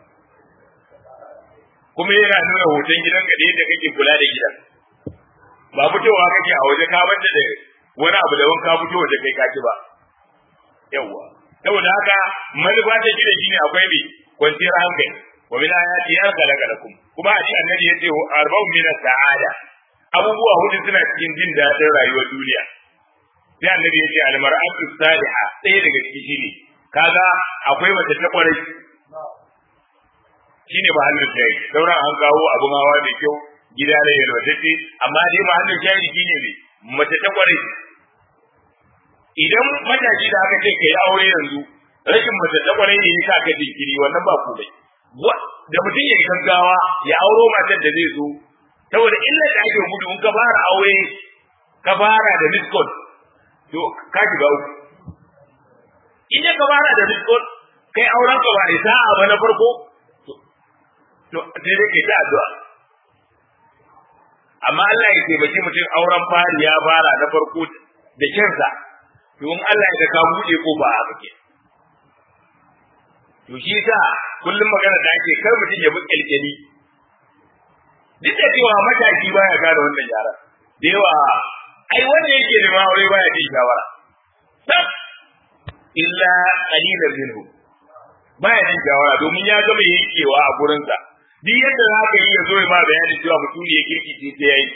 kuma yana nuna hoton gidanka da yadda kake kula da gidan ba fitowa kake a waje ka banta da wani abu da ka fito waje kai kaki ba yawwa saboda haka manufa ta gida shine akwai mai kwanciyar hankali wa min ayati ya khalaqa lakum kuma a annabi yace arba'un min sa'ada abubuwa hudu suna cikin jin daɗin rayuwar duniya sai annabi yace al mar'atu saliha ɗaya daga ciki shine kaga akwai mace ta kwarai shine ba hannun sai sauran an kawo abun hawa mai kyau gida da yalwatacce amma dai ba hannun shahidi shine ne mace ta kwarai idan matashi da aka ce ka yi aure yanzu rashin mace ta kwarai ne yasa ka jinkiri wannan ba komai da mutum ya gaggawa ya auro matar da zai zo saboda illar da ake gudu in ka fara aure ka fara da miskol to ka shiga uku in ka fara da miskol kai auren ka ba da sa'a ba na farko to sai dai kai ta addu'a amma Allah ya taimaki mutum auren fari ya fara na farko da kyansa to in Allah ya ka buɗe ko ba haka ke to shi sa kullum magana da ake kar mutum ya bi kyalkyali duk da cewa mataki baya gane wannan yara da yawa ai wanda yake da aure baya jin shawara tab illa qalilan minhu baya jin shawara domin ya gama yankewa a gurinsa duk yadda za ka yi ya zo ya ma bayani cewa mutum ne ya kirkice sai ya yi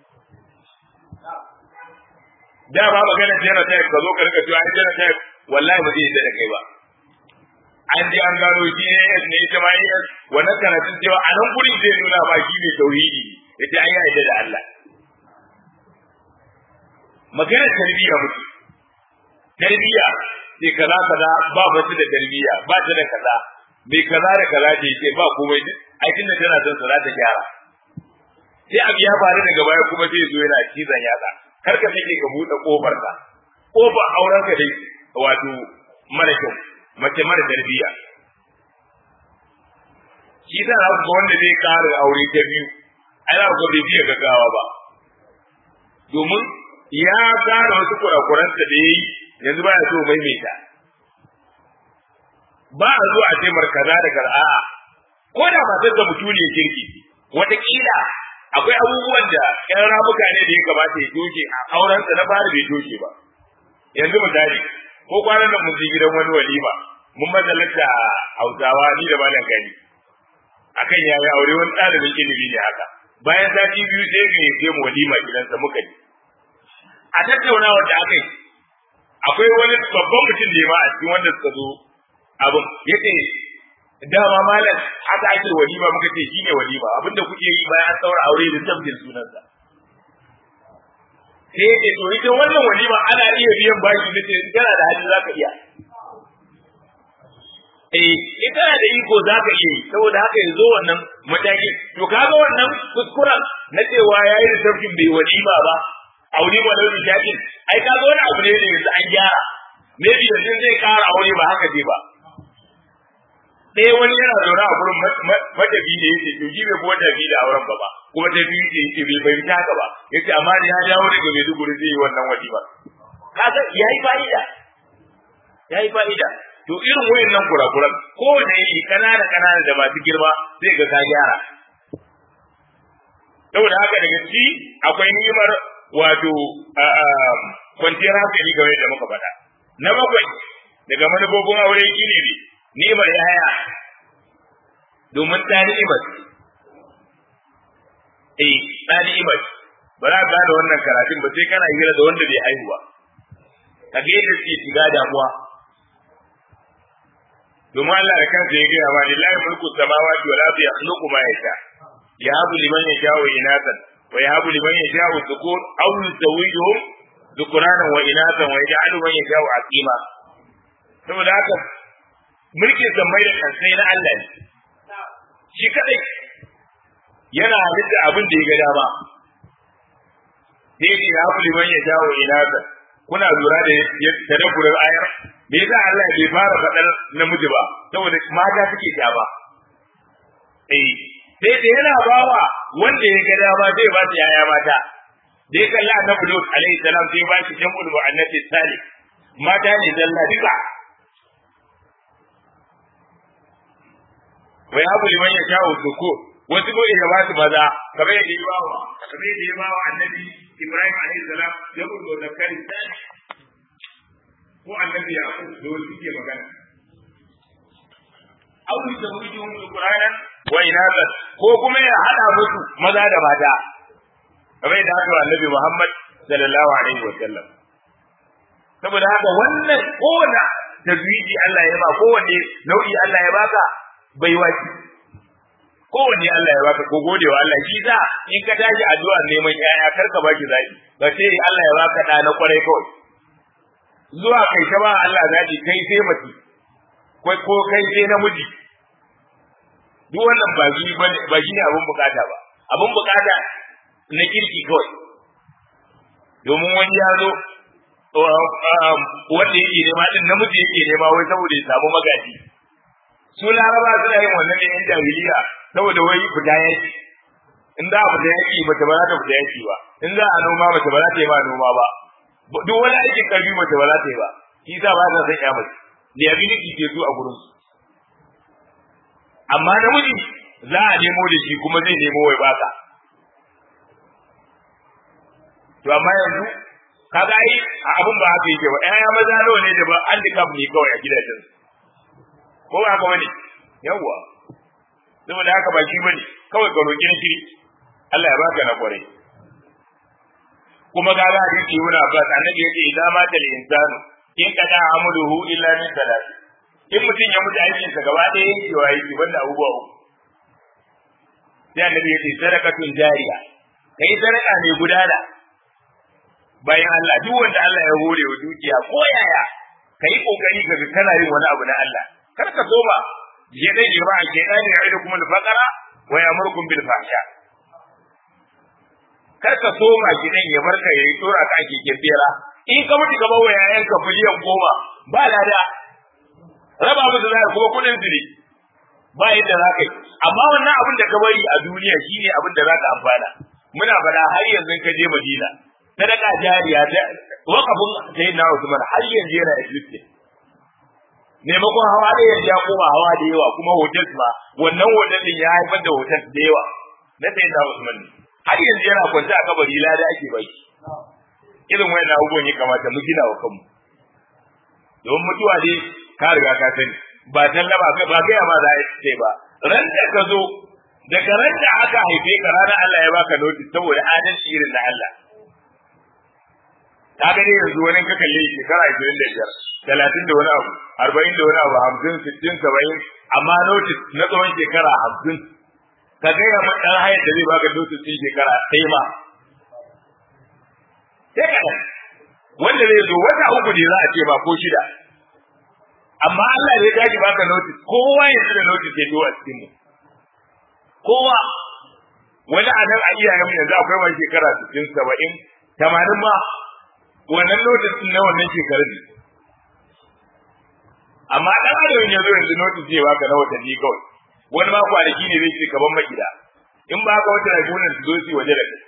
da ba magana jera ta ka zo ka rika cewa ai jera ta wallahi ba zai da kai ba an ji an gano shi ne ne ita ma yi wannan karatun cewa a nan gurin zai nuna ba shi ne tauhidi ita an yi da Allah magana tarbiyya mutu tarbiyya sai kaza kaza ba ba da tarbiyya ba ta da kaza bai kaza da kaza ce ce ba komai ai tunda tana son sa za ta gyara sai abu ya faru daga baya kuma sai zo yana cizon yatsa kar ka take ka buɗe kofar ka kofar auren ka dai wato mara kyau mace mara tarbiyya shi ta za ga wanda zai ƙara aure ta biyu ai za ga bai biya gaggawa ba domin ya gane wasu kurakuransa da ya yi yanzu ba ya so maimaita ba a zuwa a ce markaza da kar'a ko da matar da mutum ne kirki wataƙila akwai abubuwan da ƴan ramuka ne da ya kamata ya doke a aurensa na fara bai doke ba yanzu misali ko kwanan nan mun je gidan wani walima mun mazalata hausawa ni da malam gani akan ya yi aure wani ɗalibin ilimi ne haka bayan sati biyu sai ga yace mu walima gidansa muka yi a tattaunawa da aka yi akwai wani babban mutum ne ma a cikin wanda suka zo abin yace dama malam haka ake walima muka ce shine walima abinda kuke yi bayan an saura aure da tabbin sunansa sai yace to ita wannan walima ana iya biyan bashi nace in kana da hali zaka iya eh in kana da iko zaka iya yi saboda haka yanzu wannan mataki to kaga wannan kuskuren na cewa yayi da tabbin bai walima ba aure ba launin jakin ai kaga wani abu ne da yanzu an gyara maybe yanzu zai kara aure ba haka dai ba ɗaya wani yana zaune a gurin matafi da yake to shi bai kuma tafi da auren ba ba kuma ta biyu ce yake bai bai haka ba yace amma da ya dawo daga Maiduguri zai yi wannan wadi ba kaga yayi fa'ida yayi fa'ida to irin wayannan kurakuran ko da yi kanana kanana da masu girma zai ga ka gyara saboda haka daga ci akwai nimar wato kwanciyar hankali game da muka faɗa na bakwai daga manufofin aure shine ne ni'imar yaya domin ta ni'imar eh ta ni'imar ba za ka da wannan karatun ba sai kana hira da wanda bai haihuwa ka ga yadda suke shiga damuwa domin Allah da kansa ya gaya ma lillahi mulku samawati wal ardi yakhluqu ma yasha yahabu liman yasha'u inatan wa yahabu liman yasha'u dhukur aw yuzawwijuhum dhukranan wa inatan wa yaj'alu man yasha'u aqima saboda haka mulkin zammai da kansai na Allah ne shi kadai yana halitta abin da ya ga dama da yake ya fi liman ya jawo inasa kuna lura da tadabburin ayar me yasa Allah bai fara faɗar namiji ba saboda mata suke ja ba eh sai da yana bawa wanda ya ga dama zai ba su yaya mata da ya kalla annabi Lut alaihi salam sai ba shi jam'ul mu'annath salih mata ne zalla duka wa yabu liman ya jawo suku wasu ko ya ba su maza kamar yadda ya bawa kamar yadda ya bawa annabi Ibrahim alaihi salam jam'ul muzakkar salih ko annabi ya ku da wasu ke magana aw yuzawwijuhum qur'anan wa inathan ko kuma ya hada musu maza da mata kamar yadda aka annabi Muhammad sallallahu alaihi wa sallam saboda haka wannan kowane tazwiji Allah ya ba kowanne nau'i Allah ya baka bai waki kowanne Allah ya baka ko gode wa Allah shi za in ka tashi addu'a neman yaya kar ka baki zaki ba sai Allah ya baka da na kwarai kawai zuwa kai ta ba Allah zaki kai sai mace ko kai sai namiji duk wannan ba shi ba shi ne abin bukata ba abin bukata na kirki kawai domin wani ya zo wanda yake nema din namiji yake nema wai saboda ya samu magaji su laraba suna yin wannan ne yan jahiliya saboda wai fita yaki in za a fita yaki mace ba za ta fita yaki ba in za a noma mace ba za ta yi ma noma ba duk wani aikin karfi mace ba za ta yi ba shi sa ba ta san ya mace liability ke su a gurin su amma namiji za a nemo da shi kuma zai nemo wai baka to amma yanzu kaga ai abun ba haka yake ba ƴaƴa maza nawa ne da ba handicap ne kawai a gidajen ko ba haka bane yawwa saboda haka ba shi bane kawai ka roƙi shi Allah ya baka na kware kuma ga ga hadisi yana ba annabi yace idan ma tal insanu in kada amaluhu illa min salat in mutum ya mutu aikin sa gaba ɗaya yankewa yake banda abubuwa uku sai annabi yace sadaqatun jariya kai sadaka mai gudana bayan Allah duk wanda Allah ya hore wa dukiya ko yaya kai kokari ka ga kana yin wani abu na Allah kar ka so ba je dai je ba ke dani ya idu kuma al-faqara wa ya'murukum bil fahsha kar ka so ma ki dan ya barka yayi tsora ka ake kebera in ka mutu gaba wa yayan ka biliyan goma ba lada raba musu zai kuma kudin su ne ba yadda za ka yi amma wannan abin da ka bari a duniya shine abin da za ka amfana muna fada har yanzu ka je Madina sadaka jariya ta wakafin sai na Usman har yanzu yana existing maimakon hawa da yanzu ya koma hawa da yawa kuma hotel ma wannan hotel din ya haifar da hotel da yawa na sai na Usman ne har yanzu yana kwance a kabari lada ake bai irin wayan abubuwan ya kamata mu gina wa kanmu don mutuwa dai ka riga ka sani ba tallaba ba gaya ma za a ce ba ran da ka zo daga ran da aka haife ka ranar Allah ya baka notice saboda adalci irin na Allah ka gani yanzu wani ka kalle shekara ashirin da biyar talatin da wani abu arba'in da wani abu hamsin sittin saba'in amma notice na tsawon shekara hamsin ka gaya ma ɗan hayar da zai baka notice ɗin shekara ɗaya ma sai ka wanda zai zo wata uku ne za a ce ba ko shida amma Allah ne ya tashi baka notice kowa yanzu da notice ya zo a cikin mu kowa wani a nan a iyayen yanzu akwai wani shekara sittin saba'in tamanin ma wannan notice na wannan shekarar ne amma dan adam ya zo yanzu notice zai baka na watanni kawai wani ma kwanaki ne zai ce kaban magida in ba ka wata ragunan su zo su waje da kai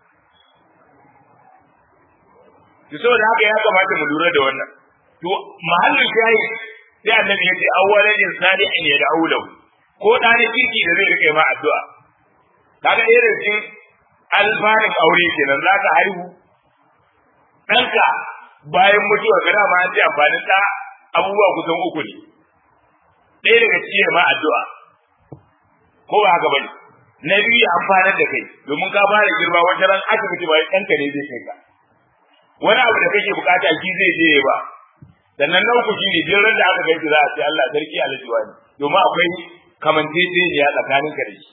to saboda haka ya kamata mu lura da wannan to mahallin shayi sai annabi ya ce awwalan insani an yad'u lahu ko ɗani kirki da zai rike ma addu'a kaga irin cikin alfarin aure kenan za ka haihu ɗanka bayan mutuwa ga dama an ce amfanin ɗa abubuwa kusan uku ne ɗaya daga cikin ma addu'a ko ba haka bane na biyu ya amfanar da kai domin ka fara girma wata ran asibiti ba ɗanka ne zai kai ka wani abu da kake bukata shi zai je ba sannan na uku shine duk ran da aka gaishe za a ce Allah sarki aljiwa ne domin akwai kamanteceniya tsakanin ka da shi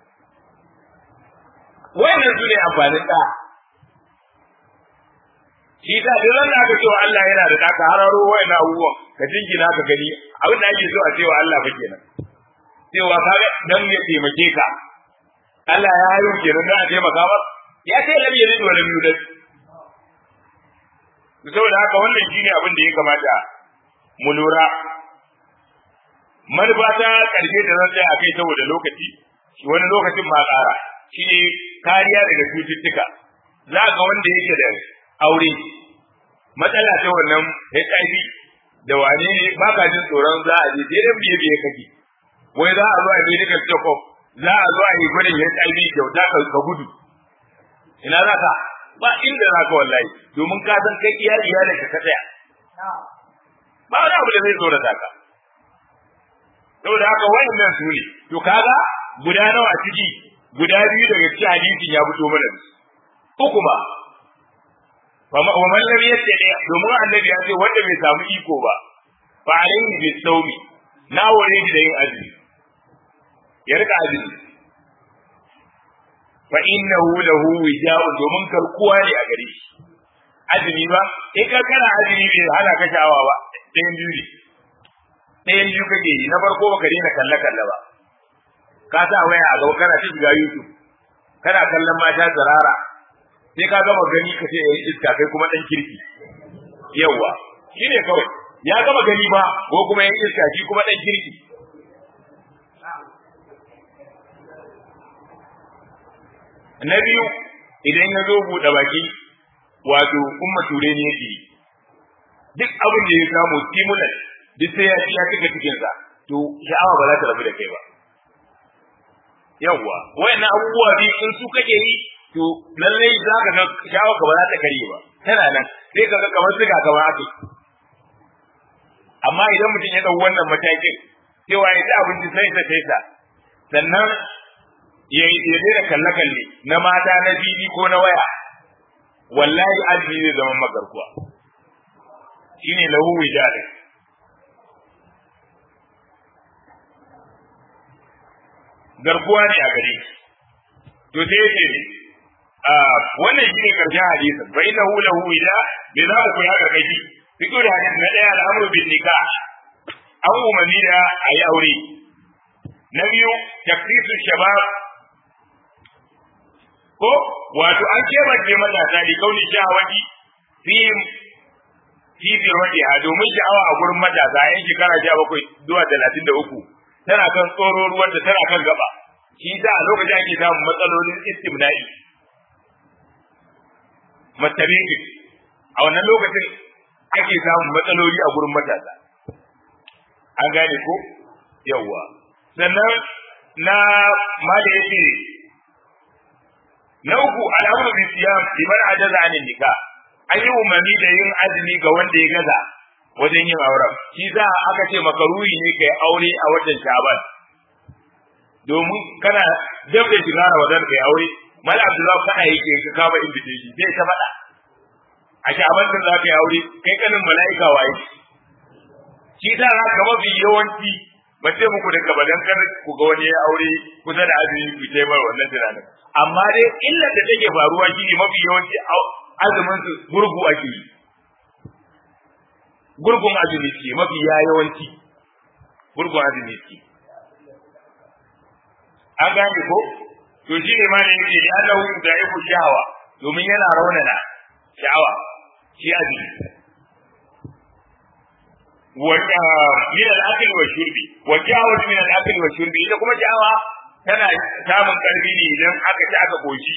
wayannan su ne amfanin da shi ta duk ran da aka cewa Allah yana da daka hararo wayannan abubuwan ka jingina ka gani abin da ake so a cewa Allah fa kenan cewa kaga dan ya taimake ka Allah ya hayo kenan dan a taimaka masa ya ce lam yalid wa lam yulad saboda haka wannan shine abin da ya kamata mu lura manufa ta karshe da zan tsaya a kai saboda lokaci wani lokacin ma ƙara shi ne kariya daga cututtuka za ga wanda yake da aure matsala ta wannan HIV da wane ne ba ka jin tsoron za a je sai dan biye biye kake wai za a zo a medical check up za a zo a yi gwadin HIV kyauta ka gudu ina za ka ba inda za ka wallahi domin ka san kai iya iyalin ka tsaya ba wani abu da zai tsorata ka saboda haka wayannan su ne to kaga guda nawa a ciki guda biyu daga cikin hadisin ya fito mana uku ba wa man lam yattali domin annabi ya ce wanda bai samu iko ba fa alayhi bis sawmi na ware shi da yin azumi ya rika azumi fa innahu lahu wija'u domin karkuwa ne a gare shi azumi ba in ka kana azumi bai hana ka sha'awa ba ɗayan biyu ne ɗayan biyu kake yi na farko baka daina kalle kalle ba ka sa waya a gaba kana ta shiga YouTube kana kallon mata tsirara sai ka gama gani ka ce yayi iska kai kuma dan kirki yawa shine kawai ya gama gani ba ko kuma yayi iska shi kuma dan kirki na biyu idan ya zo buɗe baki wato umma ture ne yake duk abin da ya samu stimulant duk sai ya ci ya cika cikinsa to sha'awa ba za ta rabu da kai ba yawwa wayannan abubuwa biyu in su kake yi to lallai za ka ga sha'awa ka ba za ta karye ba tana nan sai ka ga kamar siga kamar aka amma idan mutum ya dau wannan matakin cewa ya ci abinci sai ta sai ta sannan ya ya daina kalle kalle na mata na bibi ko na waya wallahi azumi zai zama magarkuwa shine lahu wijadin garkuwa ne a gare to sai yace ne wannan shine karshen hadisin fa innahu lahu ila bi za ku ya karkashi fito da hadisi na daya al'amru bin nikah an umarni da ayi aure na biyu takfisu shabab ko wato an kebance matasa ne kauni shahawati fi fi bi wadiha domin sha'awa a gurin matasa yan shekara sha bakwai zuwa talatin da uku tana kan tsoro ruwan da tana kan gaba shi da a lokacin ake samun matsalolin istimna'i matabiki a wannan lokacin ake samun matsaloli a gurin matasa an gane ko yawwa sannan na mali yace na uku al'amru bi siyam liman ajaza anin nikah an yi umarni da yin azumi ga wanda ya gaza wajen yin auren shi za aka ce makaruhi ne kai aure a watan shaban domin kana dab da shiga ramadan kai aure mal abdullahi kana yake ka kama invitation sai ta faɗa a shaban din za ka yi aure kai kanin mala'ika waye shi za ka mafi yawanci ba ce muku da gabadan kar ku ga wani ya aure kusa da azumi ku ce mai wannan tunanin amma dai illar da take faruwa shi ne mafi yawanci azumin su gurgu ake yi gurgun azumi ce mafi ya yawanci gurgun azumi ce an gane ko to shi ne ma ne yake da Allah da ya shahawa domin yana raunana sha'awa shi azumi wata min al-akli wa shurbi wa jawa min al-akli wa shurbi ita kuma jawa tana samun karfi ne idan aka ci aka koshi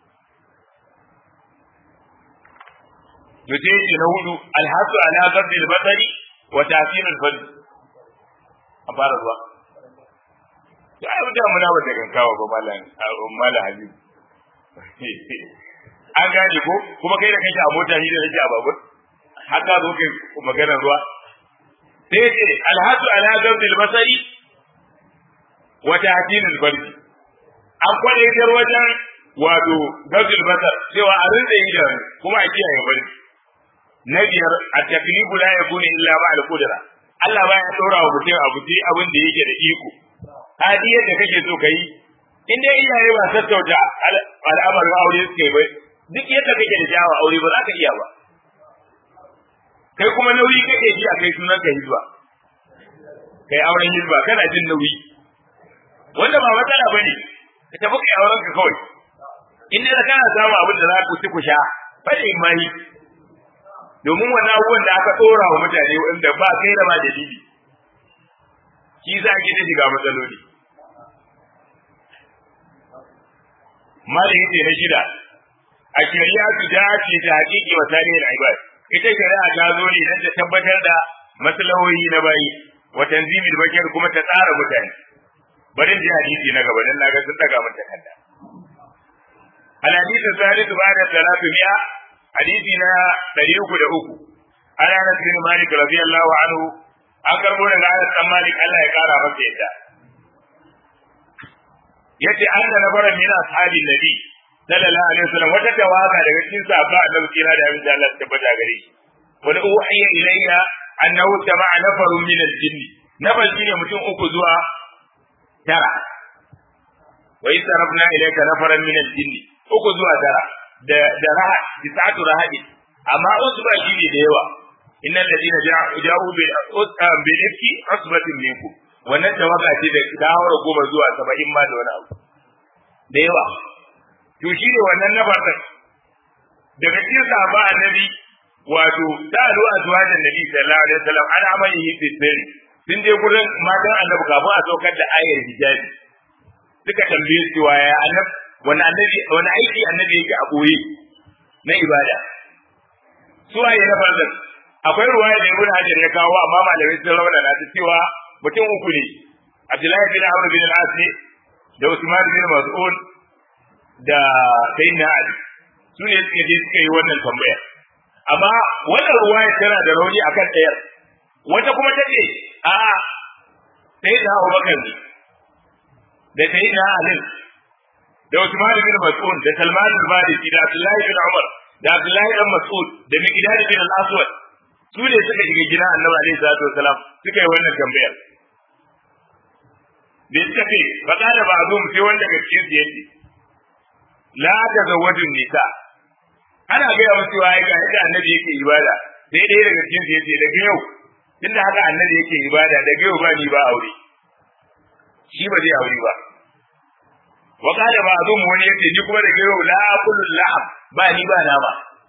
to sai ce na hudu alhasu ala gabbi al-basari wa ta'fir al-fard a fara zuwa to ai mutum muna ba da gankawa ba mallan mallan habib an gane ko kuma kai da kake a mota ni da nake a babur haka zo kai maganar ruwa sai ce alhasu ala gabbi al-basari wa ta'fir al-fard an kwadaitar wajen wato gabbi al-basar cewa a rinda yi da kuma a kiyaye barci na biyar a taklifu la yakunu illa ma al-qudra Allah baya dora wa mutum abu sai abin da yake da iko hadi yadda kake so kai in dai iyaye ba sassauta al'amarin aure suke ba duk yadda kake da jawa aure ba za ka iya ba kai kuma nauyi kake ji a kai sunan ka hizba kai auren hizba kana jin nauyi wanda ba matsala bane ka tafi kai auren ka kawai in da kana samu abin da za ku ci ku sha bane mai domin wannan abubuwan da aka tsora wa mutane wanda ba kai da ba dalili shi za ki ta shiga matsaloli malin yake na shida a shari'a su dace da haƙiƙi wa tarihin ibad ita shari'a ta zo ne don ta tabbatar da maslahohi na bayi wa tanzimil bakir kuma ta tsara mutane bari ji hadisi na gaba dan naga sun daga mun takarda al hadisi salih ba'da salatu mi'a hadisi na 303 ana Anas bin Malik radiyallahu anhu an karbo daga Anas bin Malik Allah ya kara masa yadda yace anna nabara min ashabi nabi sallallahu alaihi wasallam wata tawaga daga cikin sahaba annabi kira da abin da Allah ya tabbata gare shi wani uhiya ilayya annahu jama'a nafarun min al-jinn nafar shine mutum uku zuwa tara wa isarafna ilayka nafaran min al-jinn uku zuwa tara da da raha tisatu rahadi amma wasu ba shine da yawa innal ladina ja'u bil usam bil ifki asbatin minkum wannan tawaga ce da dawara goma zuwa saba'in ma da wani abu da yawa to shi ne wannan na farkon daga cikin sahaba annabi wato sa'alu azwajan nabi sallallahu alaihi wasallam an amalihi fi sirri sun je gurin matan annabi kafin a saukar da ayar hijabi suka tambaye su waya annabi wani annabi wani aiki annabi yake a boye na ibada su waye na farkon akwai ruwaya da ibn hajar ya kawo amma malamai sun rawana ta cewa mutum uku ne Abdullahi bin Amr bin al-As ne da Usman bin Mas'ud da Sayyidina Ali su ne suka je suka yi wannan tambaya amma wannan ruwaya tana da rauni akan ɗayar wata kuma ta ce a'a Sayyidina Abubakar ne da Sayyidina Ali da Usman bin Mas'ud da Salman al-Farisi da Abdullahi bin Umar da Abdullahi bin Mas'ud da Miqdad bin al-Aswad su ne suka shiga gidan Annabi alaihi salatu wasalam suka yi wannan tambayar da suka ce ba da ba zo sai wanda ga cikin su yace la ta zawajin nisa ana ga ya musu wai ga yadda annabi yake ibada sai dai daga cikin su yace daga yau tunda haka annabi yake ibada daga yau ba ni ba aure shi ba zai aure ba wa kada ba zo mu wani yace ni kuma daga yau la kullu lahab ba ni ba nama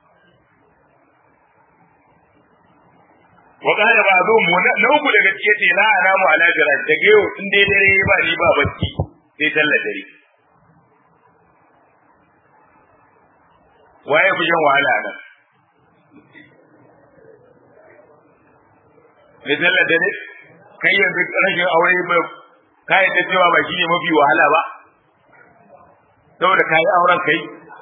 wa kada ba zo mu na uku daga cikin ce la ana mu ala garaj daga yau in dai dare ba ni ba bacci sai sallar dare waye fi shan wahala nan mai sallar dare kai yanzu rashin aure ba ka yadda cewa ba shi ne mafi wahala ba saboda ka yi auren kai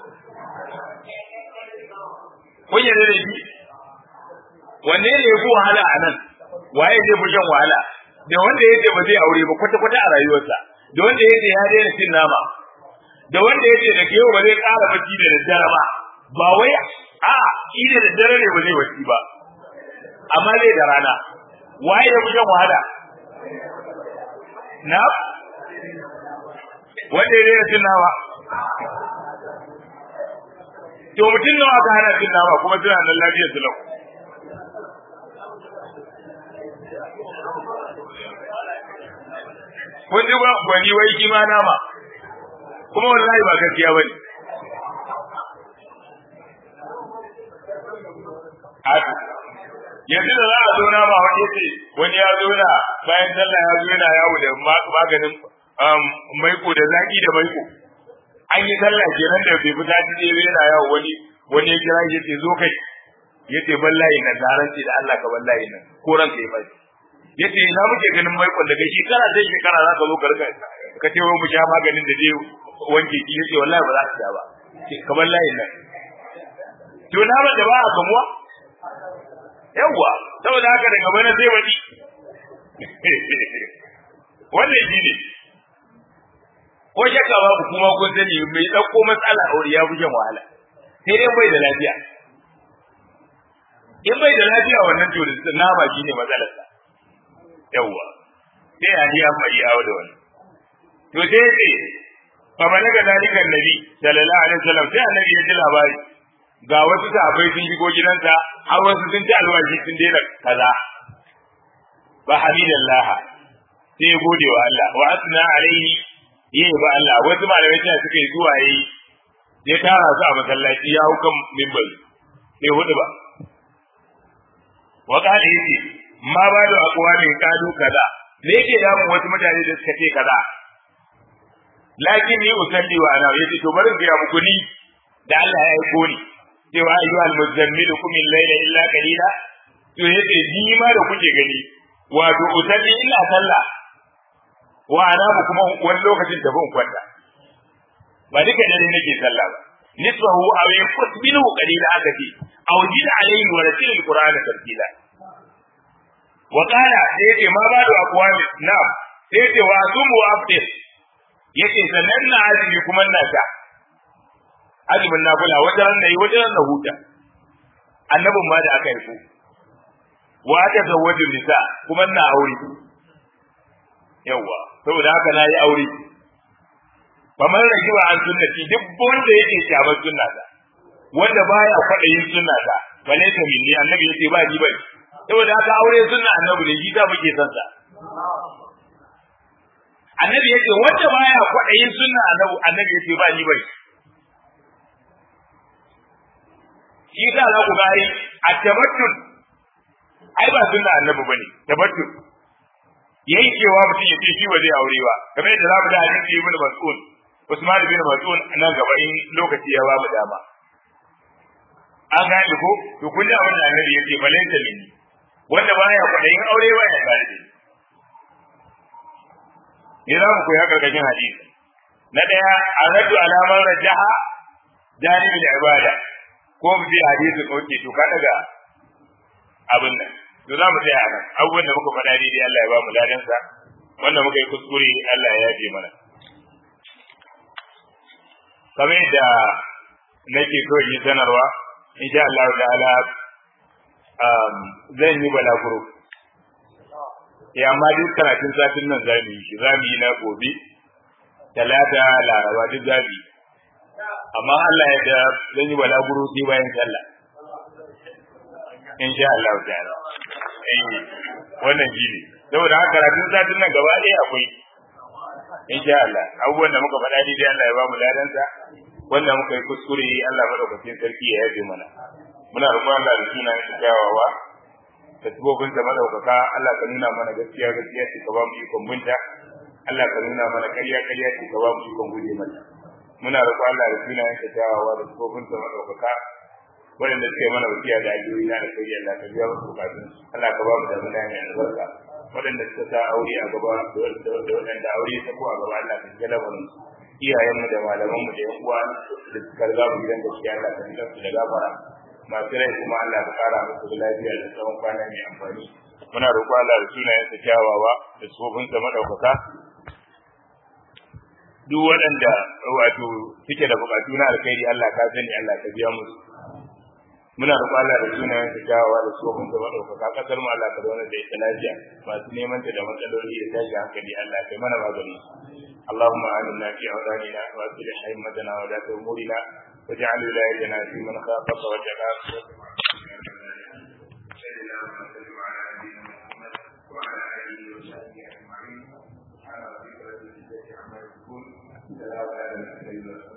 kun yarda da shi wanne ne ya fi wahala a nan waye zai fi shan wahala da wanda ya ce ba zai aure ba kwata-kwata a rayuwarsa da wanda ya ce ya daina cin nama da wanda ya ce da ke ba zai ƙara bacci da daddare ba ba wai a shi da daddare ne ba zai bacci ba amma zai da rana waye ya fi shan wahala na wanda ya daina cin nama to mutum nawa ka hana cin nama kuma suna nan lafiyar su lau kun ji gwani wai kima nama kuma wallahi ba gaskiya ba ne yanzu da za a zo nama wani ce wani ya zo na bayan sallah ya zo yana yawo da maganin maiko da zaki da maiko an yi sallah kenan da bai fita ta je yana yawo wani wani ya kira ya ce zo kai ya ce ballahi nan da ran da Allah ka ballahi nan ko ranka ya bai ya ce ina muke ganin maikon daga shekara sai shekara za ka zo ka rika ka ce wai mu sha maganin da zai wanke ki ya ce wallahi ba za ka sha ba ka ballahi nan to na ba da ba a kamuwa yawwa saboda haka daga bana sai wani wannan shi ne ko shakka babu kuma kun sani mai ɗauko matsala aure ya fi shan wahala sai dai bai da lafiya in bai da lafiya wannan to da nama shi ne matsalarsa yawwa sai a ya mai yawo da wani to sai ce fa balaga dalika annabi sallallahu alaihi wasallam sai annabi ya ji labari ga wasu sahabbai sun shigo gidansa har wasu sun ci alwashi sun daina kaza ba hamidallah sai ya gode wa Allah wa asna alaihi yi ba Allah wasu malamai suna suka yi zuwa yi ya tara su a masallaci ya hau kan mimbar sai hudu ba wa kada yace ma ba da aqwamin kadu kaza me yake da mu wasu mutane da suka ce kaza lakin ni usalli wa ana yace to bari ga muku ni da Allah ya aiko ni cewa ayyuhal muzammil kum al-layla illa qalila to yace ni ma da kuke gani wato usalli illa sallah wa ana kuma wani lokacin da ban kwanta ba duka dare nake sallah ba nisbahu aw yaqut minhu qalila aka ce aw jid alayhi wa ratil alqur'ana tartila wa qala sai yace ma ba da aqwami na'am sai yace wa asumu wa afdir yace sannan na azumi kuma na ta azumin nafila wata ran nayi wata ran na huta annabin ma da aka yi ko wa ta zawwaju nisa kuma na aure yawa saboda haka na yi aure kamar rage wa an sunnati duk wanda yake shabar sunna ta wanda baya kwaɗayin sunna ta bale ta minni annabi yace ba ni bai saboda haka aure sunna annabi ne shi da muke son sa annabi yace wanda baya kwaɗayin sunna annabi annabi yace ba ni bai shi da za ku ga ai at-tabattul ai ba sunna annabi bane tabattul yankewa mutum ya ce shi ba zai aure ba kamar yadda za mu da hadisi ibn mas'ud Usman bin Mas'ud nan gaba in lokaci ya ba mu dama an gane ko to kun ji abin da Annabi yake balanta mini wanda baya kwadayin aure ba ya gane ne za mu koya karkashin hadisi na daya aradu alaman rajaha janibin ibada ko mu ji hadisi ko ce to ka daga abin nan to za mu tsaya a nan abubuwan da muka faɗa daidai Allah ya ba mu ladansa wanda muka yi kuskure Allah ya yafe mana kamar yadda nake so yi sanarwa insha Allah ta'ala zan yi balaguro ya amma duk karatun satin nan za mu yi shi za mu yi na gobe talata laraba duk za mu yi amma Allah ya da zan yi balaguro sai bayan sallah insha Allah ta'ala eh wannan shi ne saboda haka karatun satin nan gaba ɗaya akwai insha Allah abubuwan da muka faɗa dai Allah ya ba mu ladansa wanda muka yi kuskure Allah madaukakin sarki ya yafe mana muna roƙon Allah da sunan sa kyawawa da tubobin sa madaukaka Allah ka nuna mana gaskiya gaskiya ce ka ba mu ikon binta Allah ka nuna mana ƙarya ƙarya ce ka ba mu ikon guje mata muna roƙon Allah da sunan sa kyawawa da tubobin sa madaukaka waɗanda suka yi mana wasiya da ajiyoyi na da kai Allah ka biya musu bukatun Allah ka ba mu da muna mai albarka waɗanda suka sa aure a gaba da waɗanda aure ta ko a gaba Allah ka ji lamarin iyayenmu da malamanmu da yan uwa da suka riga mu gidan gaskiya Allah ka ji su da gafara masu rai kuma Allah ka kara musu da lafiya da tsawon kwana mai amfani muna roƙo Allah da sunayen sa kyawawa da tsofin sa madaukaka duk waɗanda wato suke da buƙatu na alkhairi Allah ka sani Allah ka biya musu muna roƙo Allah da sunayen sa kyawawa da tsofin sa madaukaka kasar mu Allah ka zauna da ita lafiya masu neman ta da matsaloli da tashi hankali Allah kai mana magani اللهم آمنا في أوطاننا وأصلح أئمتنا ولاة أمورنا واجعل ولايتنا في من خافك واتقاك وعلى آله وصحبه أجمعين سبحان ربك رب العزة عما يصفون سلام على المرسلين